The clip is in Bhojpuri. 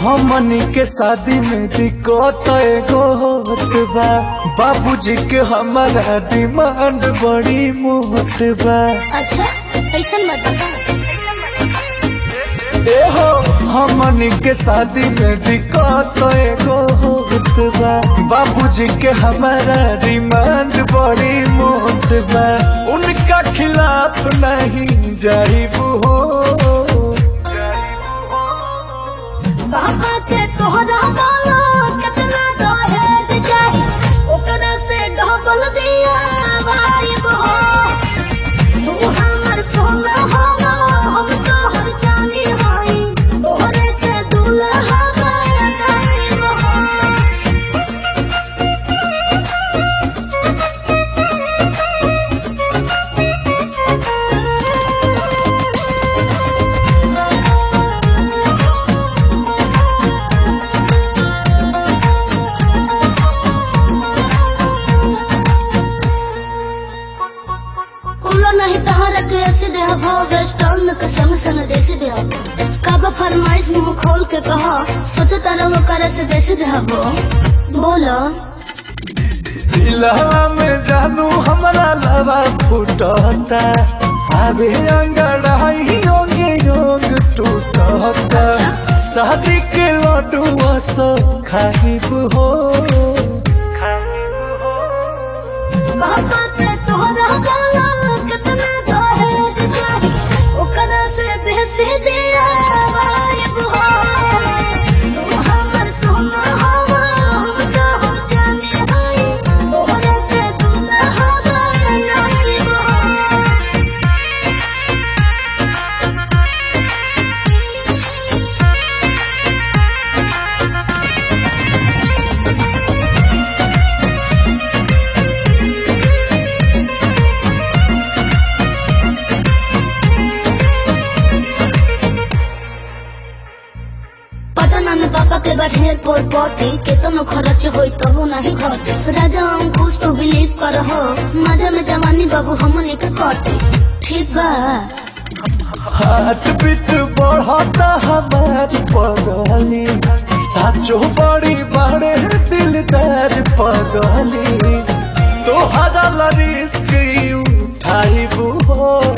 हमनी के शादी में दिक्कत एगो होत बा बाबूजी के हमारा डिमांड बड़ी मोट बा अच्छा ऐसा मत बता ए हो हमनी के शादी में दिक्कत एगो होत बा बाबूजी के हमारा डिमांड बड़ी मोट बा उनका खिलाफ नहीं जाइबू हो बाबा के तोहरा वाला कितना दहेज चाही ओकरा से डबल दिया वाइब हो तू हमर सोना हो हम तोहर चांदी हई तोहरे के दुल्हा बनाइब हो कुलो नहीं तहरा के ऐसे दे हो वेस्टर्न के संग संग देसी दे हो कब फरमाइश मुंह खोल के कहो सोचो तारा वो करे से देसी दे हो बोलो दिलवा में जानू हमरा लवा फुटता अबे अंगड़ाई योगे योग टूटता शादी के लड्डू सो खाइब हो बाबा के तोहरा वाला कितना दहेज चाही ओकरा से बेसी दिया वाइब हो तू हमर सोना हो हम तोहर चांदी हई तोहरे के दुल्हा बनाइब हो पटना में पापा के बैठे पोर पोटी केतनो खर्च होई तबो नहीं घटे राजा अंकुश तो बिलीव कर हो मजा में जवानी बाबू हमने के कटे ठीक बा हाथ बीट बढ़ता हमारी पगली साचो बड़ी बड़े दिलदार पगली तोहरा ला रिस्क उठाइबू हो